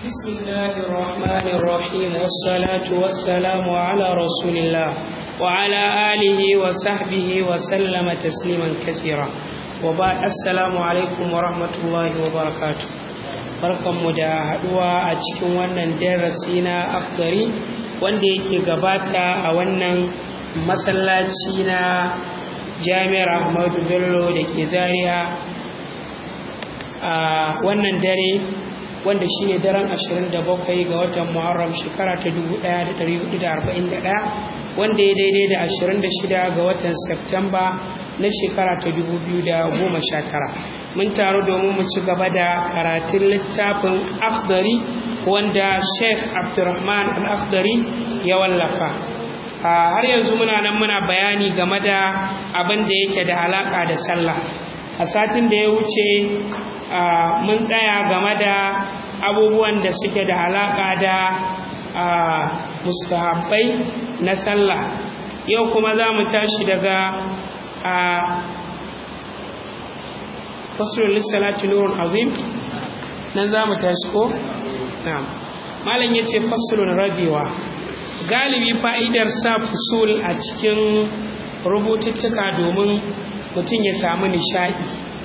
بسم الله الرحمن الرحيم والصلاة والسلام على رسول الله وعلى آله وصحبه وسلم تسليما كثيرا وبعد السلام عليكم ورحمة الله وبركاته barkanmu da haɗuwa a cikin wannan darasi na afdari wanda yake gabata a wannan masallaci na jami'ar ahmadu bello da ke zaria a wannan dare wanda shine daren 27 ga watan muharram shekara ta 1441 wanda ya daidai da 26 ga watan Septemba na shekara ta 2019 mun taru domin mu ci gaba da karatun littafin afdari wanda sheikh abdurrahman al-afdari ya wallafa har yanzu muna nan muna bayani game da abin da yake da alaka da sallah a satin da ya wuce mun tsaya game da abubuwan da suke da alaka da mustahabbai na sallah yau kuma za mu tashi daga a fasulun lissalati nurun azim nan za mu tashi ko? na'am malam ya ce fasulun rabewa galibi fa'idar sa fusul a cikin rubututtuka domin mutum ya samu nishaɗi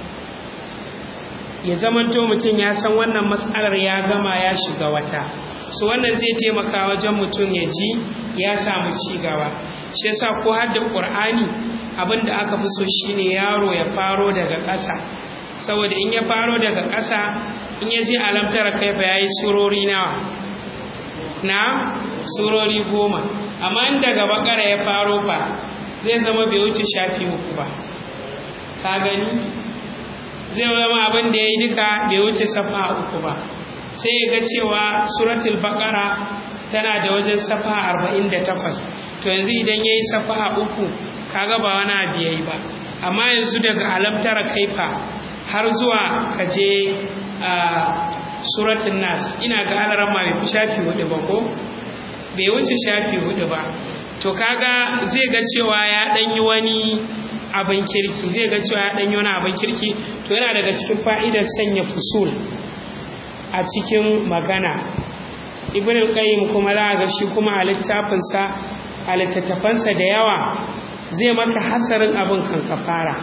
ya zamanto mutum ya san wannan matsalar ya gama ya shiga wata su wannan zai taimaka wajen mutum ya ji ya samu ci gaba shi yasa ko har da qur'ani abin da aka fi so shine yaro ya faro daga ƙasa saboda in ya faro daga ƙasa in ya je alamtara kai fa yayi surori nawa na surori goma amma in daga bakara ya faro fa zai zama bai wuce shafi uku ba ka gani zai zama abin da ya yi duka bai wuce safa uku ba sai ya ga cewa suratul baqara tana da wajen safa 48 to yanzu idan yayi safa uku kaga ba wani abu yayi ba amma yanzu daga alamtara kaifa har zuwa kaje a suratul nas ina ga alaran ma bai shafi hudu ba ko bai wuce shafi hudu ba to kaga zai ga cewa ya dan yi wani abin kirki zai ga cewa ya dan yi wani abin kirki to yana daga cikin fa'idar sanya fusul a cikin magana ibn qayyim kuma za ga shi kuma a littafinsa a littattafansa da yawa zai maka hasarin abin kan ka fara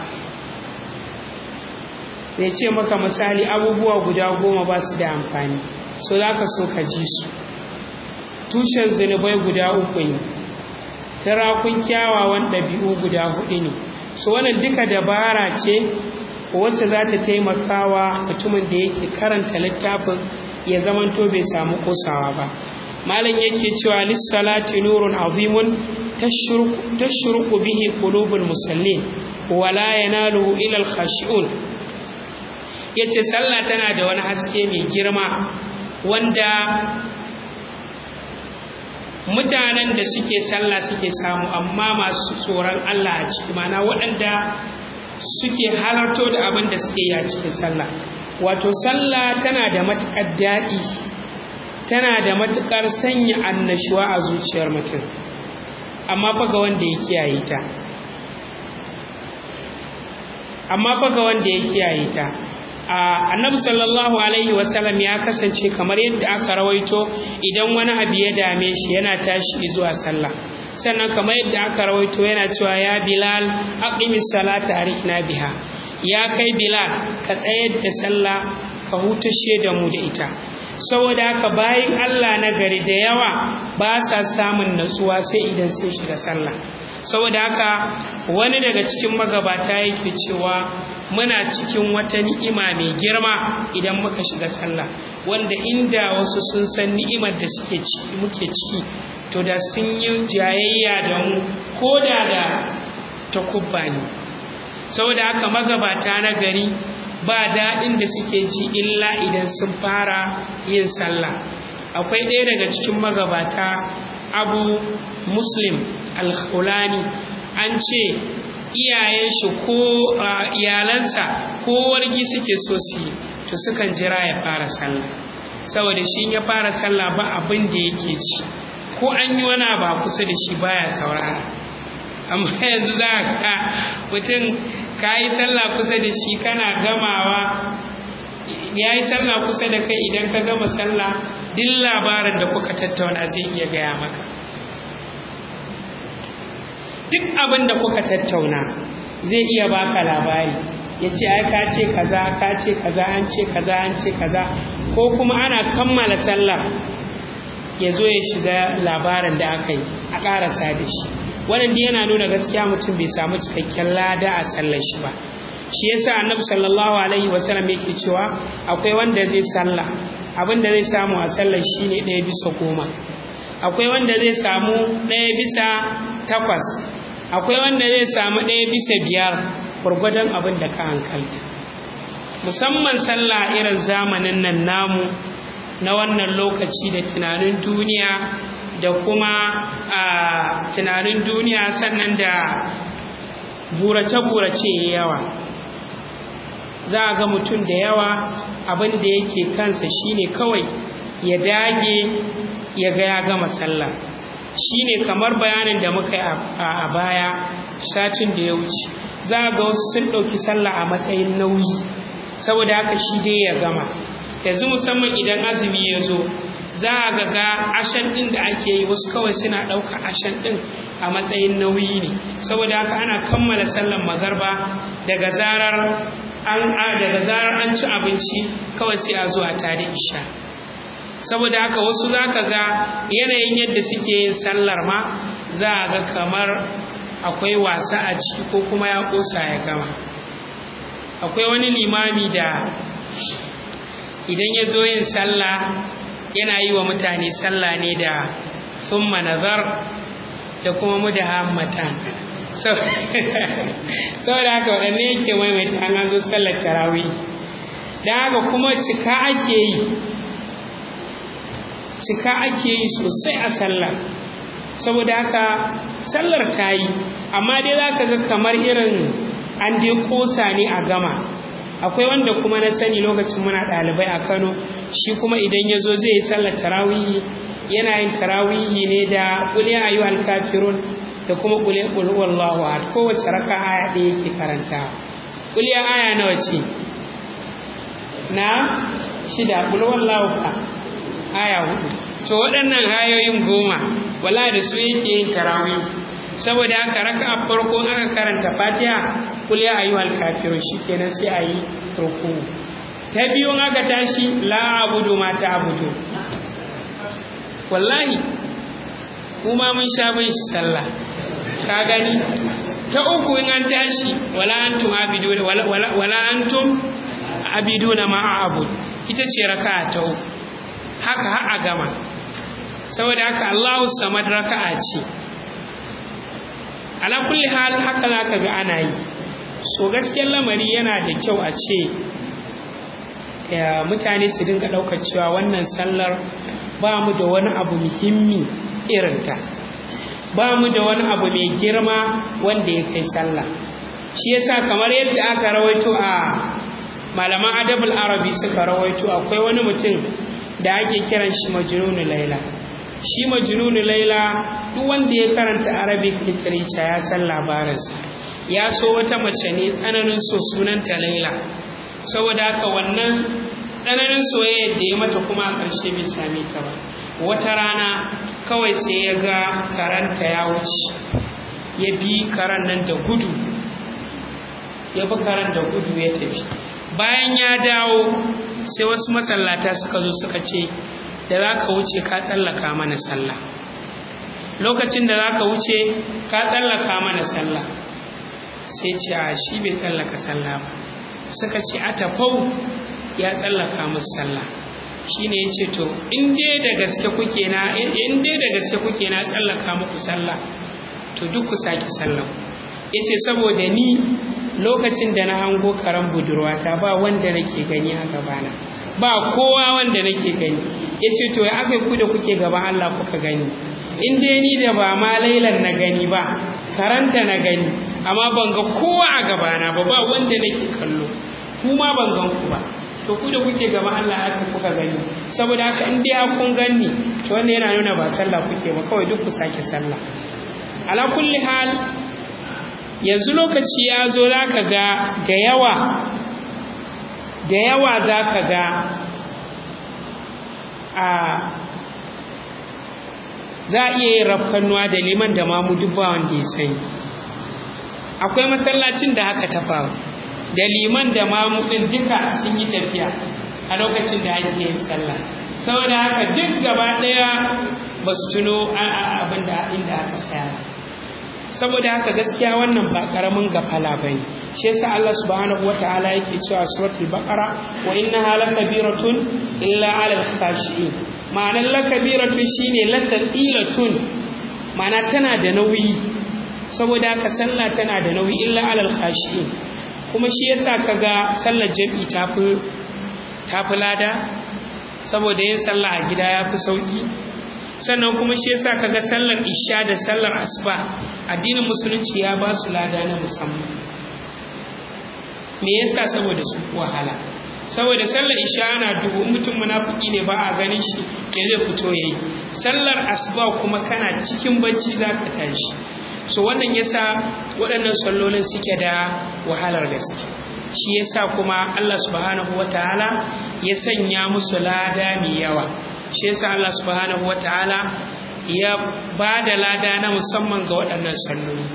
zai ce maka misali abubuwa guda goma ba su da amfani so za ka so ka ji su tushen zunubai guda uku ne tarakun kyawawan ɗabi'u guda hudu ne so wannan duka dabara ce wacce za ta taimaka wa mutumin da yake karanta littafin ya zamanto bai samu kosawa ba malam yake cewa lissalati nurun azimun tashruqu bihi qulubul musallin wala yanaluhu ila al-khashi'un yace sallah tana da wani haske mai girma wanda mutanen da suke sallah suke samu amma masu tsoron Allah a ciki mana waɗanda suke halarto da abin da suke yi a cikin sallah wato sallah tana da matuƙar daɗi tana da matuƙar sanya annashuwa a zuciyar mutum amma fa ga wanda ya kiyaye ta amma fa ga wanda ya kiyaye ta annabi sallallahu alaihi wasallam ya kasance kamar yadda aka rawaito idan wani abu ya dame shi yana tashi zuwa sallah sannan kamar yadda aka rawaito yana cewa ya bilal aqimis salata arihna biha ya kai bilal ka tsayar da sallah ka hutashe da mu da ita saboda haka bayan Allah na gari da yawa ba sa samun natsuwa sai idan sun shiga sallah saboda haka wani daga cikin magabata yake cewa muna cikin wata ni'ima mai girma idan muka shiga sallah wanda inda wasu sun san ni'imar da suke ciki muke ciki to da sun yi jayayya da mu ko da da takubba ne saboda haka magabata na gari ba daɗin da suke ji illa idan sun fara yin sallah akwai ɗaya daga cikin magabata abu muslim al-khulani an ce iyayen shi ko iyalansa ko wargi suke so su yi to sukan jira ya fara sallah saboda shi ya fara sallah ba abin da yake ci ko an yi wani ba kusa da shi baya saurara amma yanzu za ka mutum ka yi sallah kusa da shi kana gamawa ya yi sallah kusa da kai idan ka gama sallah duk labarin da kuka tattauna zai iya gaya maka duk abin da kuka tattauna zai iya baka labari ya ce ai ka ce kaza ka ce kaza an ce kaza an ce kaza ko kuma ana kammala sallar ya zo ya shiga labarin da aka yi a ƙarasa da shi wannan yana nuna gaskiya mutum bai samu cikakken lada a sallar shi ba shi yasa annabi sallallahu alaihi wasallam yake cewa akwai wanda zai sallah abin da zai samu a sallar shine ɗaya bisa goma akwai wanda zai samu ɗaya bisa takwas akwai wanda zai samu ɗaya bisa biyar gwargwadon abin da ka hankalta musamman sallah irin zamanin nan namu na wannan lokaci da tunanin duniya da kuma a tunanin duniya sannan da burace-burace yawa za a ga mutum da yawa abin da yake kansa shine kawai ya dage ya ga ya gama sallah shine kamar bayanin da muka yi a baya satin da ya wuce za a ga wasu sun ɗauki sallah a matsayin nauyi saboda haka shi dai ya gama yanzu musamman idan azumi ya zo za a ga ga ashan ɗin da ake yi wasu kawai suna ɗauka ashan ɗin a matsayin nauyi ne saboda haka ana kammala sallan magarba daga zarar an daga zarar an ci abinci kawai sai a zo a tare isha saboda haka wasu za ka ga yanayin yadda suke yin sallar ma za a ga kamar akwai wasa a ciki ko kuma ya ƙosa ya gama akwai wani limami da idan ya zo yin sallah yana yi wa mutane sallah ne da summa nazar da kuma mudahammatan saboda haka waɗanne yake maimaita an zo sallar tarawih don haka kuma cika ake yi cika ake yi sosai a sallar saboda haka sallar ta yi amma dai za ka ga kamar irin an dai kosa ne a gama akwai wanda kuma na sani lokacin muna ɗalibai a kano shi kuma idan ya zo zai yi sallar tarawihi yana yin tarawihi ne da ƙuliya ayu alkafirun da kuma ƙuliya ƙulhuwallahu ahad kowace raka aya ɗaya yake karanta ƙuliya aya nawa ce na shida ƙulhuwallahu fa aya hudu to waɗannan ayoyin goma wala da su yake yin tarawihi saboda haka raka a farko aka karanta fatiha kul ya ayyuhal kafirun shikenan sai a yi ruku ta biyu aka tashi la abudu ma ta abudu wallahi kuma mun sha bin shi sallah ka gani ta uku in an tashi wala antum abidu wala wala antum abiduna ma abud ita ce raka'a ta uku haka har a gama saboda haka Allahu samad raka'a ce ala kulli hal haka za ka ga ana yi so gaskiyar lamari yana da kyau a ce mutane su dinga ɗaukar cewa wannan sallar ba mu da wani abu muhimmi irinta ba mu da wani abu mai girma wanda ya kai sallah shi yasa kamar yadda aka rawaito a malaman adabul arabi suka rawaito akwai wani mutum da ake kiran shi majnunu laila shi majnunu laila duk wanda ya karanta arabic literature ya san labarinsa ya so wata mace ne tsananin so sunanta laila saboda haka wannan tsananin soyayya da ya mata kuma a ƙarshe bai same ta ba wata rana kawai sai ya ga karanta ya wuce ya bi karan nan da gudu ya bi karan da gudu ya tafi bayan ya dawo sai wasu masallata suka zo suka ce da za ka wuce ka tsallaka mana sallah lokacin da za ka wuce ka tsallaka mana sallah sai ce a shi bai tsallaka sallah ba suka ce a tafau ya tsallaka musu sallah shi ne ya ce to in dai da gaske kuke na in dai da gaske kuke na tsallaka muku sallah to duk ku sake sallah ya ce saboda ni lokacin da na hango karan budurwata ba wanda nake gani a gabana ba kowa wanda nake gani ya ce to ya aka ku da kuke gaban Allah kuka gani in dai ni da ba ma lailan na gani ba karanta na gani amma ban ga kowa a gabana ba ba wanda nake kallo kuma ban gan ku ba to ku da kuke gaban Allah haka kuka gani saboda haka in dai kun ganni to wannan yana nuna ba sallah kuke ba kawai duk ku sake sallah ala kulli hal yanzu lokaci ya zo zaka ga da yawa da yawa za ka ga a za a iya yin rafkannuwa da liman da mamu duk ba wanda ya sani akwai masallacin da haka ta faru da liman da mamu ɗin duka sun yi tafiya a lokacin da ake yin sallah saboda haka duk gaba ɗaya ba su tuno abin da inda aka tsaya saboda haka gaskiya wannan ba ƙaramin gafala ba ne shi yasa Allah subhanahu wata'ala yake cewa suratul baqara wa innaha lakabiratun illa 'alal khashi'in ma'anar lakabiratun shine lasaqilatun ma'ana tana da nauyi saboda haka sallah tana da nauyi illa 'alal khashi'in kuma shi yasa kaga sallar jami'i tafi tafi lada saboda yin sallah a gida yafi sauki sannan kuma shi yasa kaga sallar isha da sallar asuba addinin musulunci ya ba su lada na musamman me yasa saboda su wahala saboda sallar isha ana dubu mutum munafiki ne ba a ganin shi me zai fito yayi sallar asuba kuma kana cikin bacci zaka tashi so wannan yasa waɗannan sallolin suke da wahalar gaske shi yasa kuma Allah subhanahu wataala ya sanya musu lada mai yawa shi yasa Allah subhanahu wataala ya ba da lada na musamman ga waɗannan salloli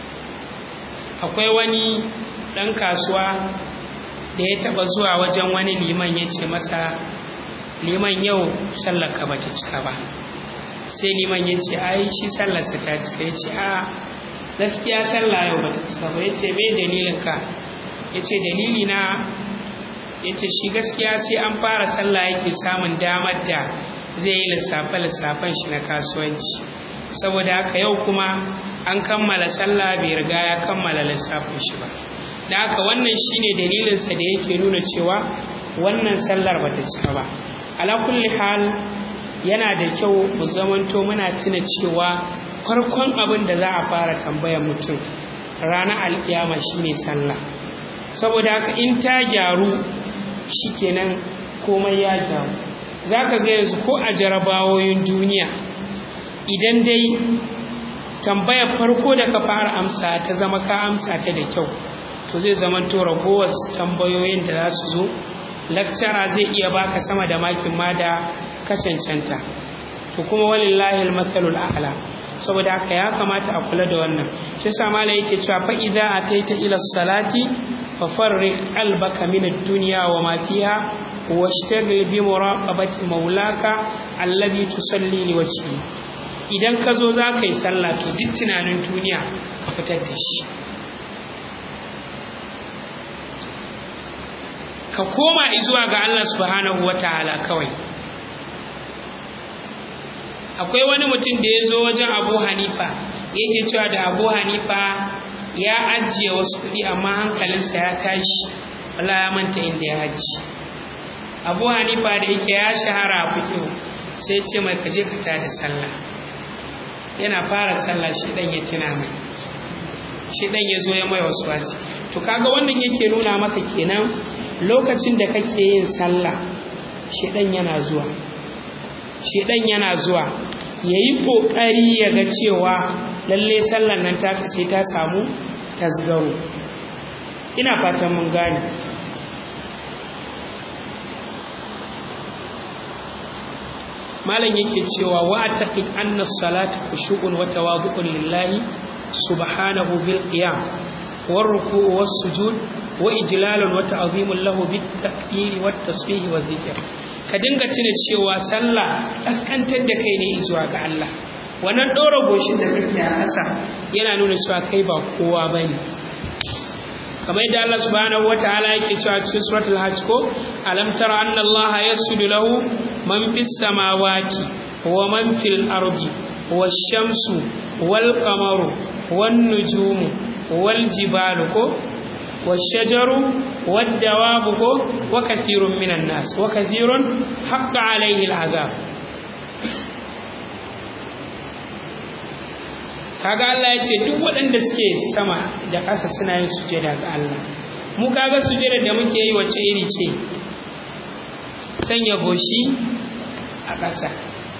akwai wani ɗan kasuwa da ya taɓa zuwa wajen wani liman ya ce masa liman yau sallarka ba ta cika ba sai liman ya ce ai shi sallarsa ta cika ya ce a gaskiya sallah yau ba ta cika ba ya ce mai dalilinka ya ce dalili na ya ce shi gaskiya sai an fara sallah yake samun damar da zai yi lissafe-lissafen shi na kasuwanci saboda haka yau kuma an kammala sallah bai riga ya kammala lissafin shi ba da haka wannan shine dalilinsa da yake nuna cewa wannan sallar bata cika ba ala kulli hal yana da kyau mu zamanto muna tuna cewa farkon abin da za a fara tambayar mutum ranar alkiyama shine sallah saboda haka in ta gyaru shikenan komai ya gyaru za ka ga yanzu ko a jarabawoyin duniya idan dai tambayar farko da ka fara amsa ta zama ka amsa ta da kyau to zai zama to ragowar tambayoyin da za su zo lakcara zai iya baka sama da makin ma da ka cancanta to kuma walillahi almathalul a'la saboda haka ya kamata a kula da wannan shi sa mala yake cewa fa idza ataita ila salati fa farriq qalbaka min ad-dunya wa ma fiha washtagil bi muraqabati maulaka alladhi tusalli li wajhi idan ka zo za ka yi sallah to duk tunanin duniya ka fitar da shi ka koma zuwa ga Allah subhanahu wataala kawai akwai wani mutum da ya zo wajen abu hanifa yake cewa da abu hanifa ya ajiye wasu kuɗi amma hankalinsa ya tashi wala ya manta inda ya ajiye abu hanifa da yake ya shahara a fikihu sai ce mai kaje ka tada sallah yana fara sallah shi dan ya tuna mai shi dan ya zo ya mai wasu wasi to kaga wannan yake nuna maka kenan lokacin da kake yin sallah shi dan yana zuwa shi dan yana zuwa yayi kokari ya ga cewa lalle sallan nan ta sai ta samu tasgaro ina fatan mun gane malam yake cewa wa taqid anna salata khushu'un wa tawadhu'un lillahi subhanahu bil qiyam war ruku'u was sujud wa ijlalun wa ta'zimun lahu bit takbir wat tasbih wa dhikr ka dinga tuna cewa sallah kaskantar da kai ne zuwa ga Allah wannan dora goshin da kake a ƙasa yana nuna cewa kai ba kowa bane kamar yadda Allah subhanahu wataala yake cewa cikin suratul hajj ko alam tara anna Allah yasjudu lahu man fis samawati wa man fil ardi wash shamsu wal qamaru wan nujumu wal jibalu ko wash shajaru wad dawabu ko wa kathirun minan nas wa kathirun haqqa alayhi al azab kaga Allah ya ce duk waɗanda suke sama da ƙasa suna yin sujada ga Allah mu kaga sujada da muke yi wace iri ce sanya goshi a ƙasa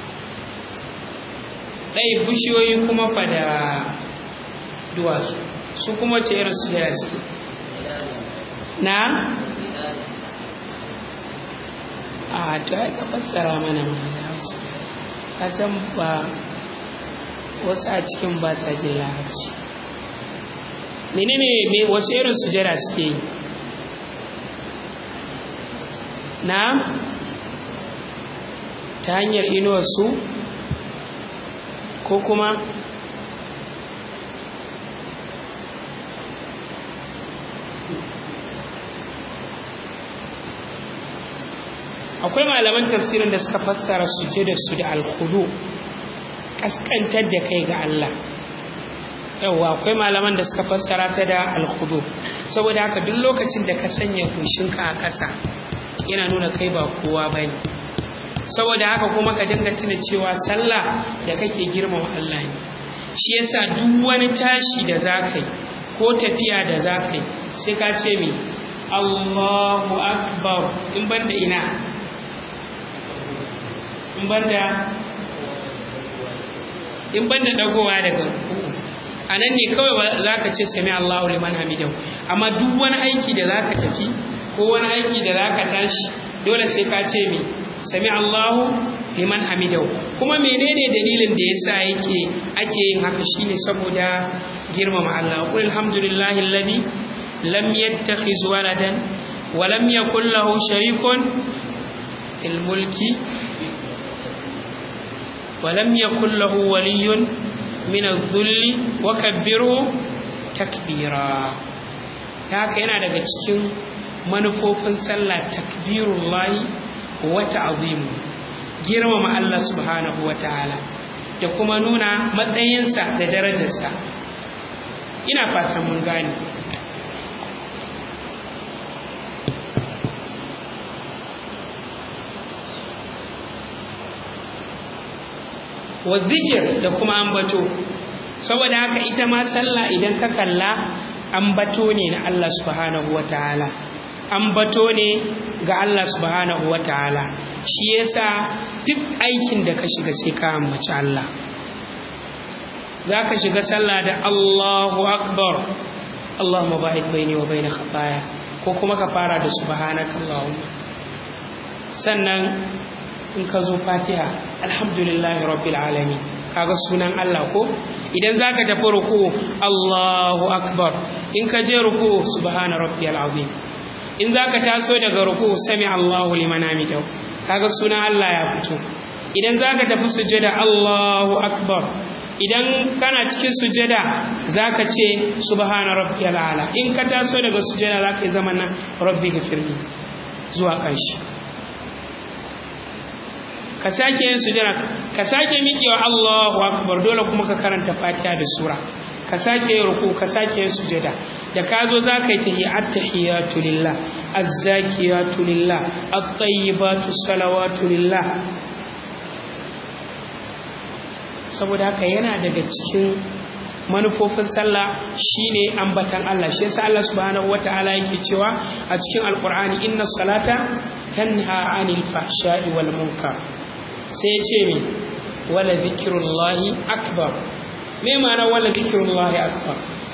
ɗai bishiyoyi kuma fa da duwatsu su kuma ce irin sujada suke na a to ai ka fassara mana mana hausa ka san ba wasu a cikin ba sa jin larabci menene me wasu irin sujada suke yi na ta hanyar inuwar su ko kuma akwai malaman tafsirin da suka fassara sujada su da alkhudu kaskantar da kai ga Allah yawwa akwai malaman da suka fassara ta da alkhudu saboda haka duk lokacin da ka sanya kushinka a ƙasa yana nuna kai ba kowa bane saboda haka kuma ka dinga tuna cewa sallah da kake girmama Allah ne shi yasa duk wani tashi da zakai ko tafiya da zakai sai ka ce mi Allahu akbar in banda ina in banda in banda dagowa daga a nan ne kawai za ka ce sami Allahu liman hamidahu amma duk wani aiki da za ka tafi ko wani aiki da za ka tashi dole sai ka ce mi sami Allahu liman hamidahu kuma menene dalilin da yasa yake ake yin haka shine saboda girmama Allah qul alhamdulillahi alladhi lam yattakhiz waladan wa lam yakul lahu sharikun fil mulki wa lam yakul lahu waliyyun min adh-dhulli wa kabbirhu takbira haka yana daga cikin manufofin sallah takbirullahi wa ta'zimu girmama Allah subhanahu wa ta'ala da kuma nuna matsayinsa da darajarsa ina fatan mun gane wa zikir da kuma ambato saboda haka ita ma sallah idan ka kalla ambato ne na Allah subhanahu wa ta'ala ambato ne ga Allah subhanahu wa ta'ala shi yasa duk aikin da ka shiga sai ka ambaci Allah za ka shiga sallah da Allahu akbar Allahumma ba'id baini wa baina khataya ko kuma ka fara da subhanaka Allahumma sannan in ka zo fatiha alhamdulillahi rabbil alamin kaga sunan Allah ko idan zaka tafi ruku Allahu akbar in ka je ruku subhana rabbiyal azim in zaka taso daga ruku sami Allahu liman hamidahu kaga sunan Allah ya fito idan zaka tafi sujada Allahu akbar idan kana cikin sujada zaka ce subhana rabbiyal ala in ka taso daga sujada zaka yi zaman nan rabbi ghfirli zuwa ƙarshe ka sake yin sujada ka sake miƙewa Allahu akbar dole kuma ka karanta Fatiha da sura ka sake yin ruku ka sake yin sujada da ka zo za ka yi tahi at-tahiyatu lillah az-zakiyatu lillah at-tayyibatu salawatu lillah saboda haka yana daga cikin manufofin sallah shine ambatan Allah shi yasa Allah subhanahu wataala yake cewa a cikin alqur'ani inna salata tanha 'anil fahsha'i wal munkar sai ya ce mi wala zikirullahi akbar me ma'ana wala zikirullahi akbar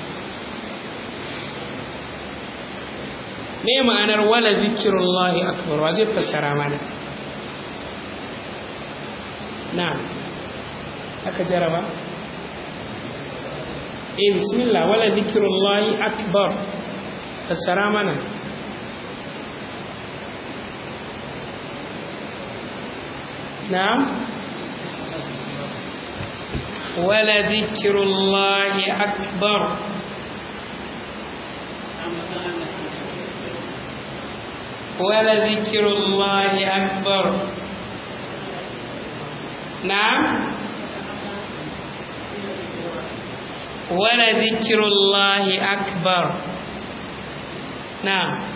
me ma'anar wala zikirullahi akbar wa zai fassara mana na aka jaraba eh bismillah wala zikirullahi akbar fassara mana نعم ولذكر الله أكبر ولذكر الله أكبر نعم ولذكر الله أكبر نعم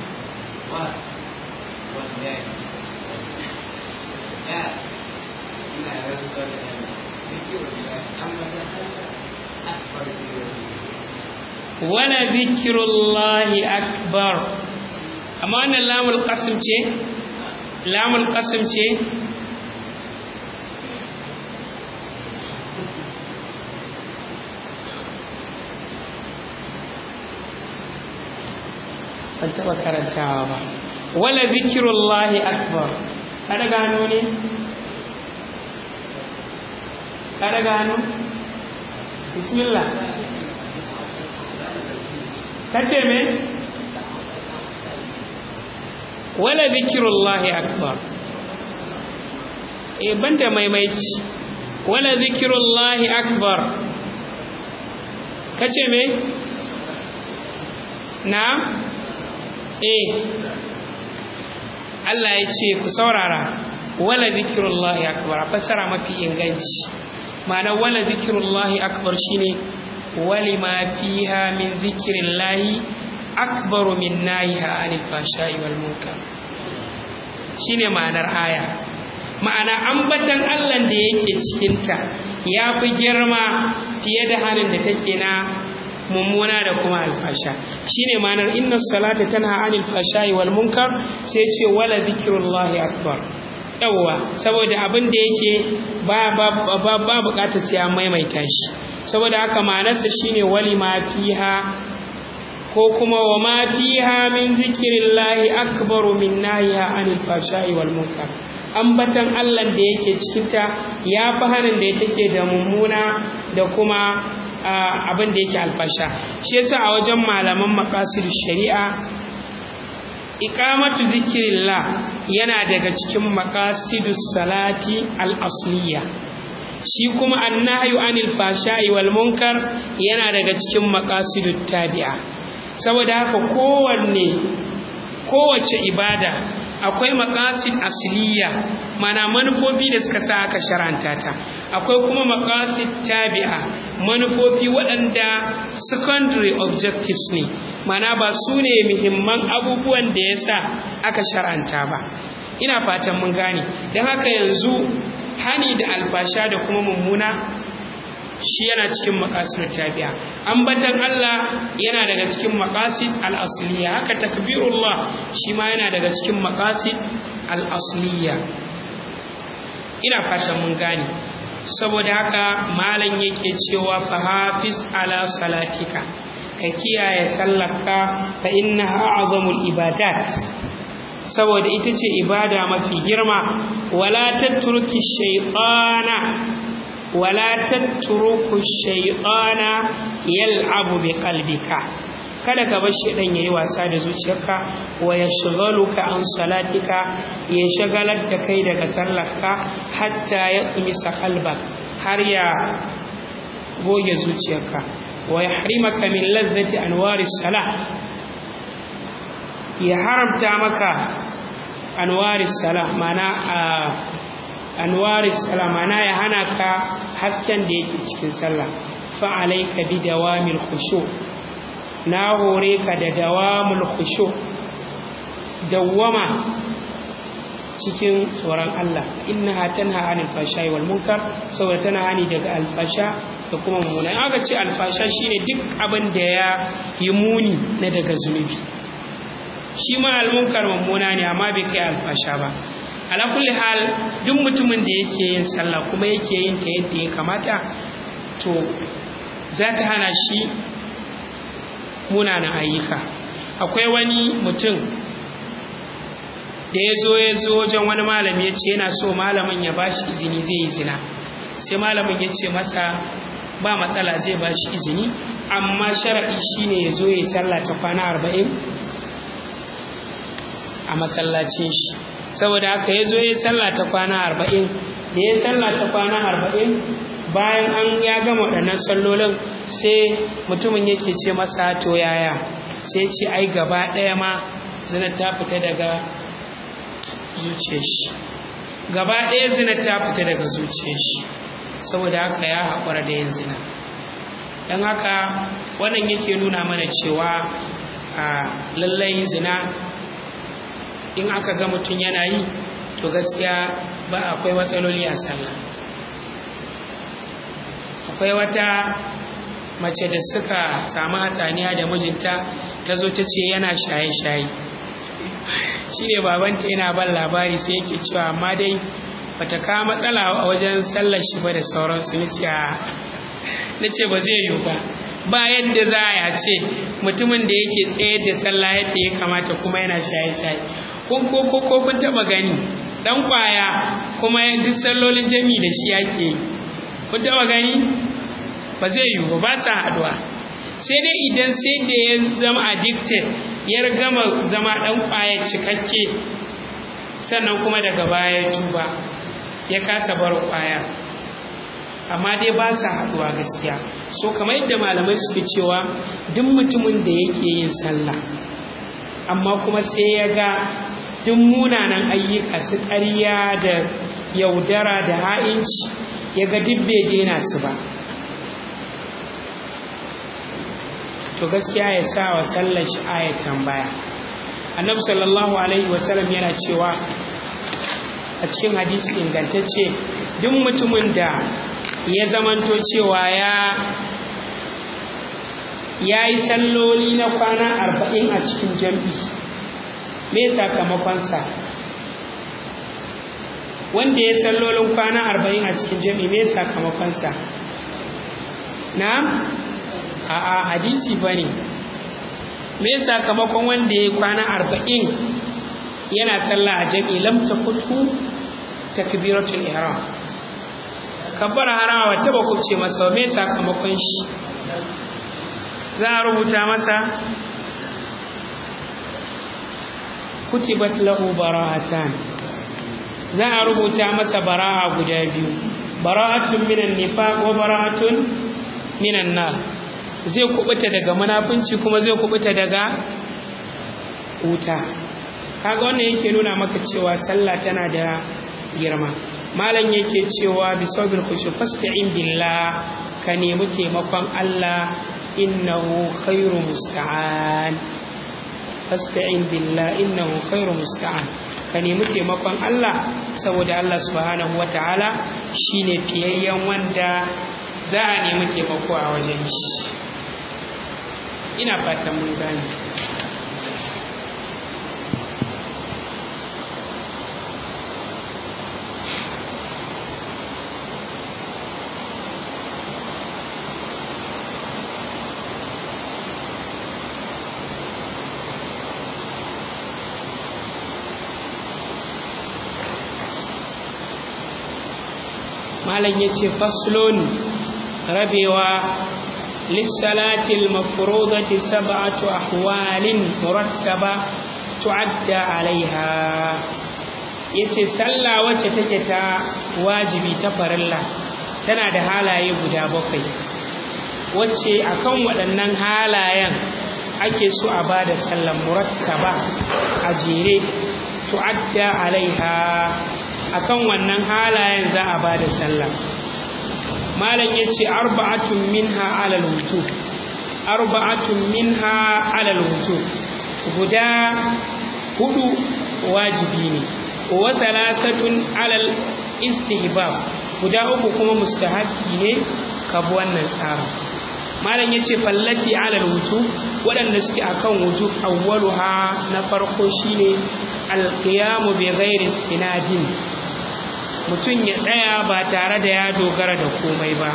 wala zikirullahi akbar amma wannan lamul qasim ce lamul qasim ce ban taɓa karantawa ba wala zikirullahi akbar kada gano ne kada gano bismillah kace me wala zikirullahi akbar e banda maimaici wala zikirullahi akbar kace me na eh Allah ya ce ku saurara wala zikirullahi akbar fassara mafi inganci ma'ana wala zikirullahi akbar shine wali ma fiha min zikirillahi akbaru min nahiha anil fashai wal munkar shine ma'anar aya ma'ana ambatan Allah da yake cikinta ya fi girma fiye da halin da take na mummuna da kuma alfasha shine ma'anar inna salata tanha anil fashai wal munkar sai ce wala zikrullahi akbar yawwa saboda abin da yake ba ba ba, ba bukatar sai an maimaita shi saboda haka ma'anarsa shine wali ma fiha ko kuma wa ma fiha min zikrillahi akbaru min nahiya anil fashai wal munkar ambatan Allah da yake cikinta ya fi hanin da take da mummuna da kuma abin da yake alfasha shi yasa a wajen malaman maqasid shari'a iqamatu zikrillah yana daga cikin maqasidus salati al-asliya shi kuma annahyu anil fashai wal munkar yana daga cikin maqasidut tabi'a saboda haka kowanne kowace ibada akwai makasid asliya mana manufofi da suka sa aka sharanta ta akwai kuma makasid tabi'a manufofi waɗanda secondary objectives ne mana ba su ne muhimman abubuwan da ya sa aka sharanta ba ina fatan mun gane don haka yanzu hani da alfasha da kuma mummuna shi yana cikin maqasid tabi'a ambatan Allah yana daga cikin maqasid al-asliya haka takbirullah shi ma yana daga cikin maqasid al-asliya ina fatan mun gane saboda haka malam yake cewa fa hafiz ala salatika ka kiyaye sallarka fa innaha a'zamul ibadat saboda ita ce ibada mafi girma wala tatruki shaytana wala tatruku shaytana yal'abu bi qalbika kada ka bar shaydan yayi wasa da zuciyarka wa yashghaluka an salatika ya shagalar da kai daga sallarka hatta ya tumisa qalbak har ya goge zuciyarka wa yahrimaka min ladzati anwari salah ya haramta maka anwari salah mana a anwaris salamana ya hana ka hasken da yake cikin sallah fa alayka bi dawamil khushu na hore ka da dawamul khushu dawwama cikin tsoron Allah innaha tanha anil fashai wal munkar saboda tana hani daga alfasha da kuma mummuna aka ce alfasha shine duk abin da ya yi muni na daga zunubi shi ma almunkar mummuna ne amma bai kai alfasha ba ala kulli hal duk mutumin da yake yin sallah kuma yake yin ta yadda ya kamata to za ta hana shi munanan ayyuka akwai wani mutum da ya zo ya zo wajen wani malami ya ce yana so malamin ya ba shi izini zai yi zina sai malamin ya ce masa ba matsala zai ba shi izini amma sharaɗi shine ya zo ya yi sallah ta kwana arba'in a masallacin shi saboda haka ya zo ya sallah ta kwana arba'in da ya sallah ta kwana arba'in bayan an ya gama waɗannan sallolin sai mutumin yake ce masa to yaya sai ce ai gaba ɗaya ma zina ta fita daga zuciyar shi gaba ɗaya zina ta fita daga zuciyar shi saboda haka ya haƙura da yin zina don haka wannan yake nuna mana cewa a lallai zina in aka ga mutum yana yi to gaskiya ba akwai matsaloli a sallah akwai wata mace da suka samu hatsaniya da mijinta ta zo ta ce yana shaye-shaye shi ne babanta yana ban labari sai yake cewa amma dai bata kawo matsala a wajen sallar shi ba da sauransu na ce ba zai yiwu ba ba yadda za a ce mutumin da yake tsayar da sallah yadda ya kamata kuma yana shaye-shaye ko ko ko kun taba gani dan kwaya kuma duk sallolin jami da shi yake yi kun taɓa gani ba zai yiwu ba sa haɗuwa sai dai idan sai da ya zama addicted ya gama zama ɗan kwaya cikakke sannan kuma daga baya ya tuba ya kasa bar kwaya amma dai ba sa haɗuwa gaskiya so kamar yadda malamai suke cewa duk mutumin da yake yin sallah amma kuma sai ya ga duk munanan ayyuka su ƙarya da yaudara da ha'inci ya ga duk bai daina su ba to gaskiya ya sa wa sallar shi ayat tambaya annabi sallallahu alaihi wasallam yana cewa a cikin hadisi ingantacce duk mutumin da ya zamanto cewa ya ya yi salloli na kwana arba'in a cikin jam'i me sakamakonsa wanda ya sallolin kwana arba'in a cikin jam'i me sakamakonsa na a a hadisi ba ne me sakamakon wanda ya yi kwana arba'in yana sallah a jam'i lamta kutu takbiratul ihram kabbar harawa ta ba kubce masa me sakamakon shi za a rubuta masa kutibat lahu bara'atan za a rubuta masa bara'a guda biyu bara'atun minan nifaq wa bara'atun minan nar zai kubuta daga munafunci kuma zai kubuta daga wuta kaga wannan yake nuna maka cewa sallah tana da girma malam yake cewa bi sabil khushu fasta'in billah ka nemi taimakon Allah innahu khairu musta'an fasta'in billah innahu khairu musta'an ka nemi taimakon Allah saboda Allah subhanahu wataala shine fiyayyen wanda za a nemi taimako a wajen shi ina fatan mun gane malam ya ce faslon rabewa lissalatil mafrudati sab'atu ahwalin murattaba tu'adda alaiha yace sallah wacce take ta wajibi ta farilla tana da halaye guda bakwai wacce akan waɗannan halayen ake so a ba da sallar murattaba a jere tu'adda alaiha akan wannan halayen za a ba da sallah malam ya ce arba'atun minha alal wujub arba'atun minha alal wujub guda hudu wajibi ne wa thalathatun alal istihbab guda uku kuma mustahabbi ne ka bi wannan tsarin malam ya ce fallati alal wujub waɗanda suke akan wujub awwaluha na farko shine alqiyamu bi ghairi istinadin mutum ya tsaya ba tare da ya dogara da komai ba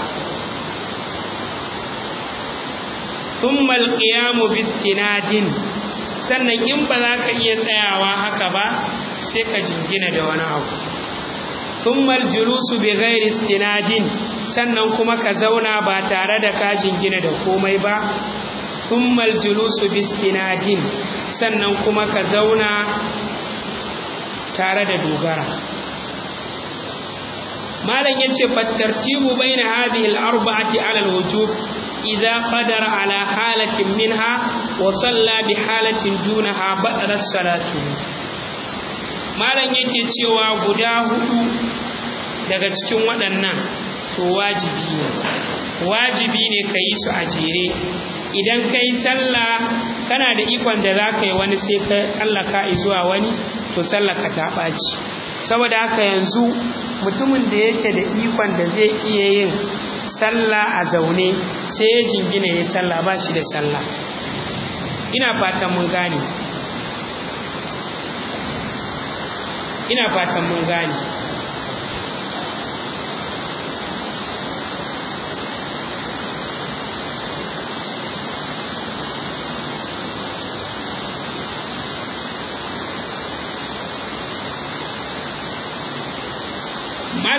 thumma alqiyamu bi istinadin sannan in ba za ka iya tsayawa haka ba sai ka jingina da wani abu thumma aljulusu bi ghairi istinadin sannan kuma ka zauna ba tare da ka jingina da komai ba thummal julusu bistinadin sannan kuma ka zauna tare da dogara malam yace fattartibu baina hadhihi al-arba'ati 'ala al-wujub idza qadara 'ala halatin minha wa salla bi halatin dunaha badara salatu malam yake cewa guda hudu daga cikin waɗannan to wajibi ne wajibi ne ka yi su a jere idan ka yi sallah kana da ikon da za ka yi wani sai ka tsallaka zuwa wani to sallaka ta ɓaci saboda haka yanzu mutumin da yake da ikon da zai iya yin sallah a zaune sai ya jingina ya sallah ba shi da sallah ina fatan mun gane ina fatan mun gane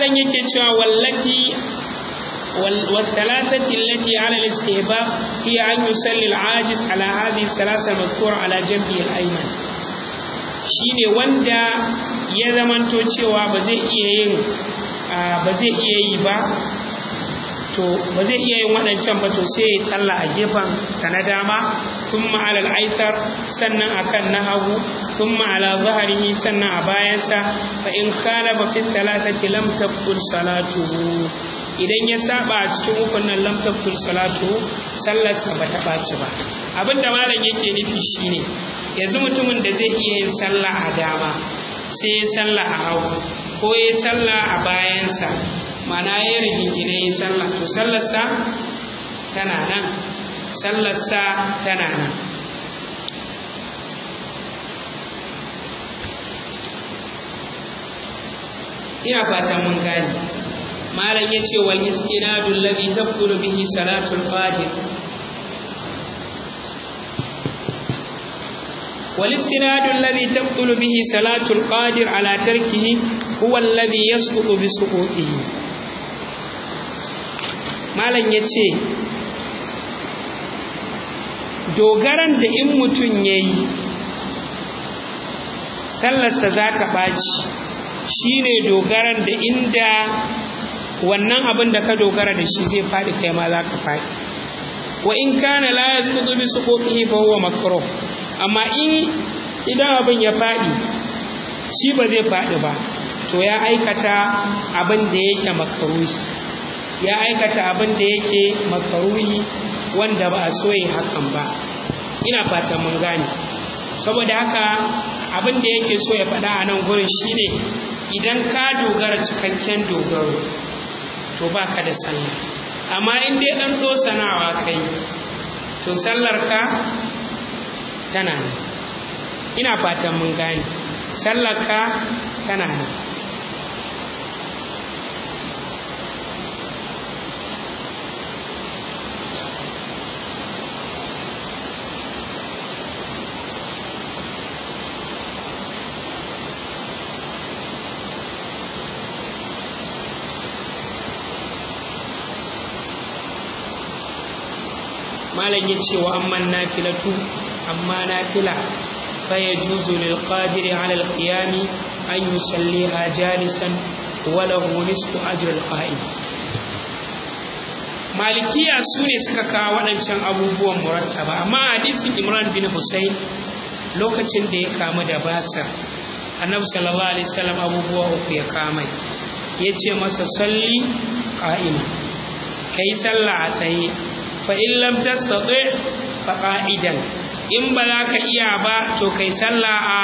malam yake cewa wallati والثلاثة التي على الاستهباب هي أن يصلي العاجز على هذه الثلاثة المذكورة على جنبه الأيمن shine wanda ya zamanto cewa ba zai iya yin ba zai iya yi ba to ba zai iya yin waɗancan ba to sai ya sallah a gefen sa na dama thumma ala al-aisar sannan akan na hagu thumma ala zahrihi sannan a bayansa fa in khalafa fi thalathati lam tabtul salatuhu idan ya saba a cikin ukun nan lam tabtul salatu sallarsa ba ta ɓaci ba abin da malam yake nufi shine yanzu mutumin da zai iya yin sallah a dama sai ya sallah a hagu ko ya sallah a bayansa mana ya rigingine ya sallah to sallarsa tana nan sallarsa tana nan ina fatan mun gane malam ya ce wal istinadu alladhi tabtulu bihi salatul qadir wal istinadu alladhi tabtulu bihi salatul qadir ala tarkihi huwa alladhi yasqutu bi suqutihi malam ya ce dogaran da in mutum yayi sallarsa za ta ɓaci shine dogaran da inda wannan abin da ka dogara da shi zai faɗi kai ma za ka faɗi wa in kana la yasqutu bi suqutihi fa huwa makruh amma in idan abin ya faɗi shi ba zai faɗi ba to ya aikata abin da yake makruhi ya aikata abin da yake makruhi wanda ba a so yi hakan ba ina fatan mun gane saboda haka abin da yake so ya faɗa a nan gurin shine idan ka dogara cikakken dogaro to ba ka da sallah amma in dai ɗan sanawa kai to sallar ka tana nan ina fatan mun gane sallar ka tana nan malam ya ce wa amman nafilatu amma nafila fa yajuzu lil qadiri ala al qiyam an yusalliha jalisan wa lahu nisfu ajr al qa'im malikiya su ne suka kawo waɗancan abubuwan murattaba amma hadisin imran bin husayn lokacin da ya kamu da basar annabi sallallahu alaihi wasallam abubuwa uku ya kama ya ce masa salli qa'ima kai sallah a tsaye fa'in lam tastati fa ƙa'idan in ba za ka iya ba to kai sallah a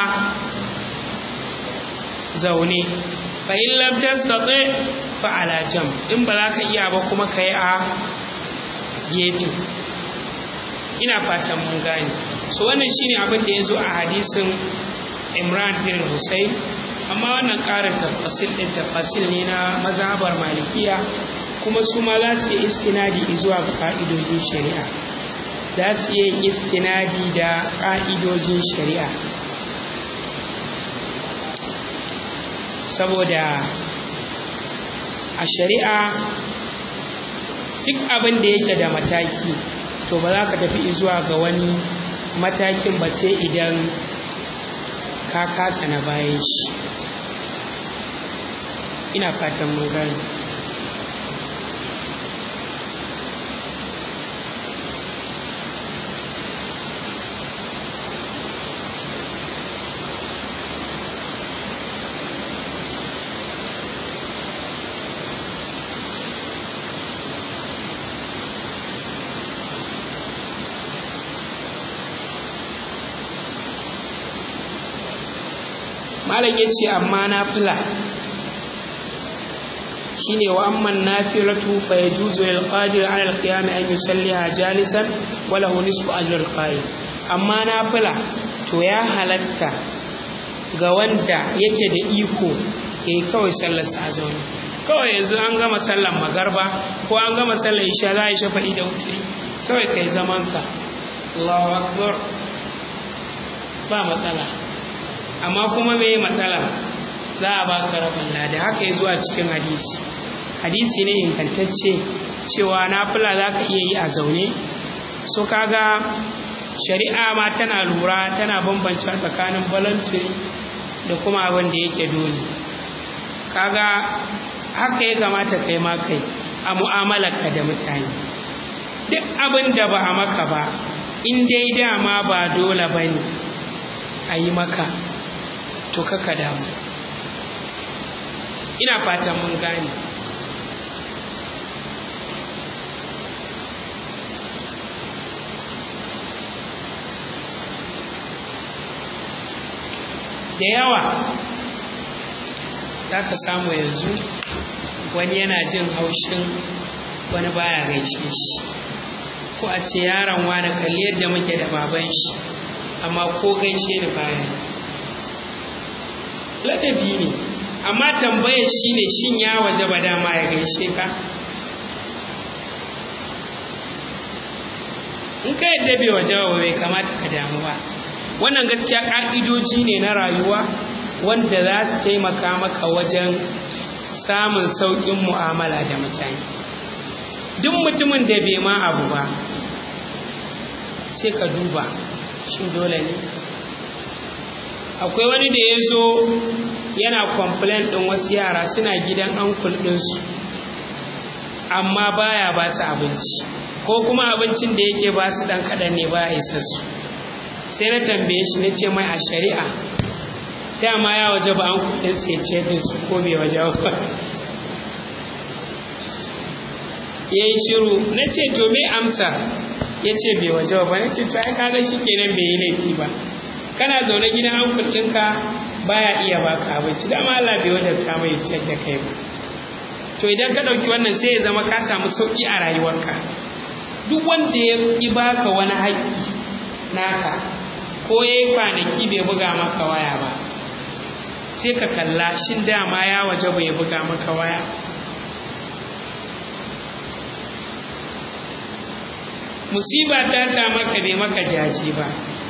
zaune fa'in lam tastati fa alajam in ba za ka iya ba kuma ka yi a gefe ina fatan mun gane so wannan shine abin da ya zo a hadisin imran bin husayn amma wannan ƙarin tafasil ɗin tafasil ne na mazhabar malikiya kuma su ma za su yi istinadi zuwa ga ƙa'idojin shari'a za su yi istinadi da ƙa'idojin shari'a saboda a shari'a duk abin da yake da mataki to ba za ka tafi zuwa ga wani matakin ba sai idan ka kasa na bayan shi ina fatan mun gani malam ya ce amma nafila shine wa amman nafilatu fa yajuzu lil qadir ala al qiyam an yusalliha jalisan wa lahu nisfu ajr al qa'im amma nafila to ya halatta ga wanda yake da iko yayi kawai sallar sa zaune kawai yanzu an gama sallar magarba ko an gama sallar isha za a yi shafa'i da wuturi kawai kai zaman ka Allahu akbar ba matsala amma kuma me matsala za a baka rabin lada haka ya zuwa cikin hadisi hadisi ne ingantacce cewa nafila za ka iya yi a zaune so kaga shari'a ma tana lura tana bambance tsakanin voluntary da kuma abin da yake dole kaga haka ya kamata kai ma kai a mu'amalarka da mutane duk abin da ba a maka ba in dai dama ba dole ba ne a yi maka to kaka damu ina fatan mun gane da yawa za ka samu yanzu wani yana jin haushin wani baya gaishe shi ko a ce yaron wani kalli yadda muke da baban shi amma ko gaishe ni baya ladabi ne amma tambayar shi ne shin ya waje ba dama ya gaishe ka in ka yadda bai waje ba bai kamata ka damu ba wannan gaskiya ƙa'idoji ne na rayuwa wanda za su taimaka maka wajen samun sauƙin mu'amala da mutane duk mutumin da bai ma abu ba sai ka duba shin dole ne akwai wani da ya zo yana complain ɗin wasu yara suna gidan ankul ɗinsu amma baya ba su abinci ko kuma abincin da yake ba su ɗan kaɗan ne baya isa su sai na tambaye shi na ce mai a shari'a dama ya waje ba an kudin sai ce da su ko bai waje ba ya yi shiru na ce to me amsa ya ce bai waje ba na ce to ai kaga shi kenan bai yi laifi ba kana zaune gidan an ɗinka baya iya baka abinci dama Allah bai wadanta mai ciyar da kai ba to idan ka ɗauki wannan sai ya zama ka samu sauƙi a rayuwarka duk wanda ya ƙi baka wani haƙƙi naka ko ya yi kwanaki bai buga maka waya ba sai ka kalla shin dama ya waje bai buga maka waya musiba ta sa maka bai maka jaji ba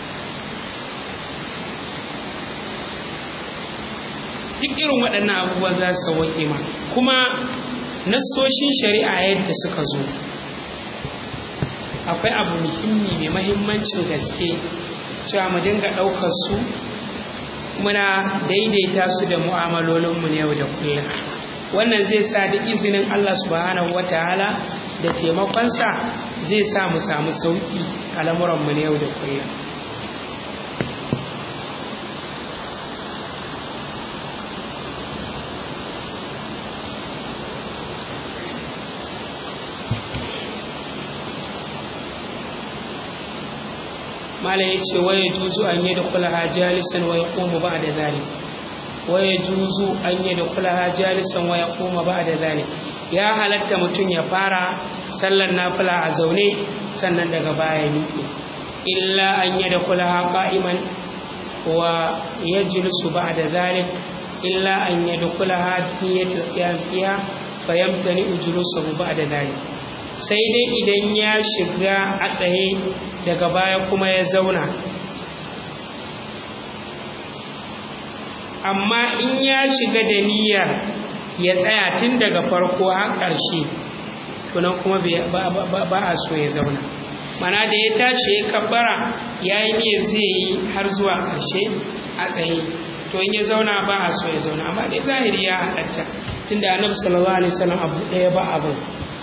duk irin waɗannan abubuwa za su sauwaƙe ma kuma nassoshin shari'a yadda suka zo akwai abu muhimmi mai mahimmancin gaske cewa mu dinga ɗaukar su muna daidaita su da mu'amalolinmu na yau da kullum wannan zai sa da izinin Allah subhanahu wataala da taimakonsa zai sa mu samu sauƙi a lamuranmu na yau da kullum malam ya ce waye juzu an yi da kulaha jalisan wa ya koma ba da zalik waye juzu an yi da kulaha jalisan wa ya koma ba da zalik ya halatta mutum ya fara sallar nafila a zaune sannan daga baya miƙe illa an yi da kulaha qa'iman wa yajlisu ba da zalik illa an yi da kulaha niyyatul qiyam fiha fa yamtani ujlusuhu ba da zalik sai dai idan ya shiga a tsaye daga baya kuma ya zauna amma in ya shiga da niyyar ya tsaya tun daga farko har ƙarshe tunan kuma ba a so ya zauna mana da ya tashi ya kabbara ya yi niyyar zai yi har zuwa ƙarshe a tsaye to in ya zauna ba a so ya zauna amma dai zahiri ya halatta tunda annabi sallallahu alaihi wasallam abu ɗaya ba abin